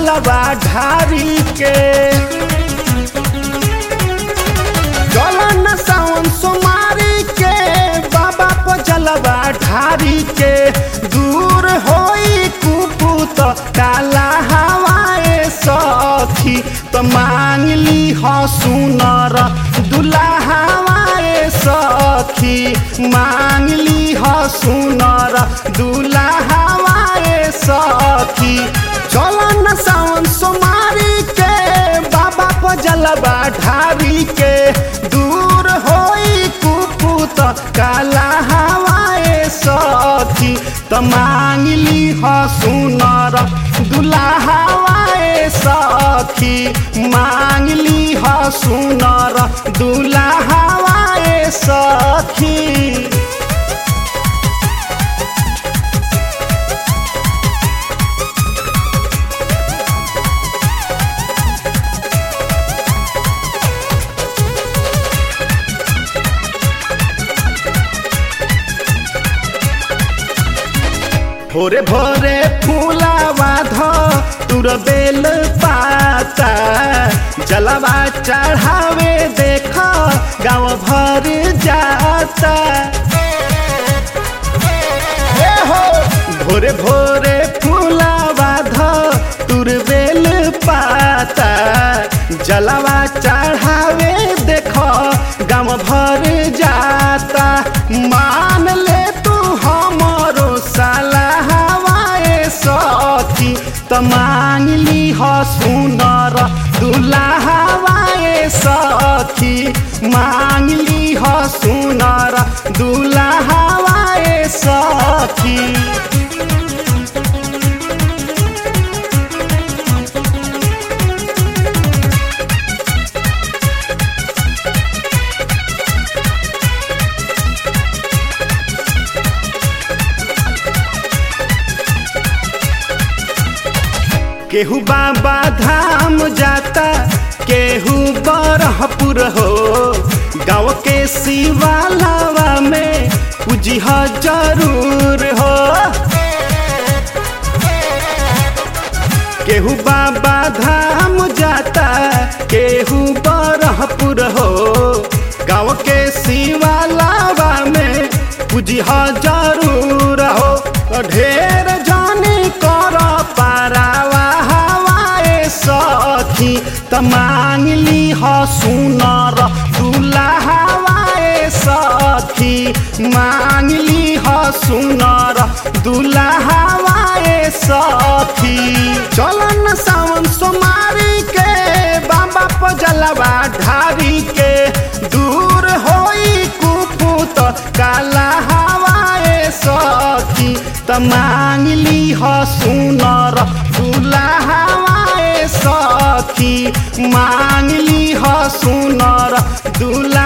जलवा ढारी के चलन सावन सोमारी के बाबा पर जलवा ढारी के दूर होई कुपुत काला हवाए सखी त मांग ली ह सुनर दुल्हावाए सखी मांग ली ह सुनर दुल्हावाए सखी चलन सावन सोमारी के बाबा पर जलवा ढारी के दूर होई कुपुत काला हवाए सखी त मांग ली ह सुनर दुल्हावाए सखी मांग ली ह सुनर दुल्हावाए सखी भोरे भोरे फूलावा ध तुर बेल पाता जलवा चढ़ावे देख गाँव भर जाता हे हो भोरे भोरे फूलावा ध तुर बेल पाता जलवा चढ़ावे देख गाँव भर जाता मान ले तू हमरो साला हवाए सखी त मांग ली ह सुनर दुल्हावाए सखी मांग ली ह सुनर दुल्हावाए सखी केहू बाबा धाम जाता केहू बरहपुर हो गाँव के शिवालावा में पूजिह जरूर हो केहू बाबा धाम जाता केहू बरहपुर हो गाँव के शिवालावा में पूजिह जरूर हो ढेर जाने कर पारावा हवाए सखी त मांग ली ह सुनर दुल्हावाए सखी मांग ली ह सुनर दुल्हावाए सखी चलन सावन सोमारी के बाबा पर जलवा ढारी के दूर होई कुपुत काला हवाए सखी त मांग ली ह सुनर दुल्हावाए सखी मांग ली ह सुनर दुल्हा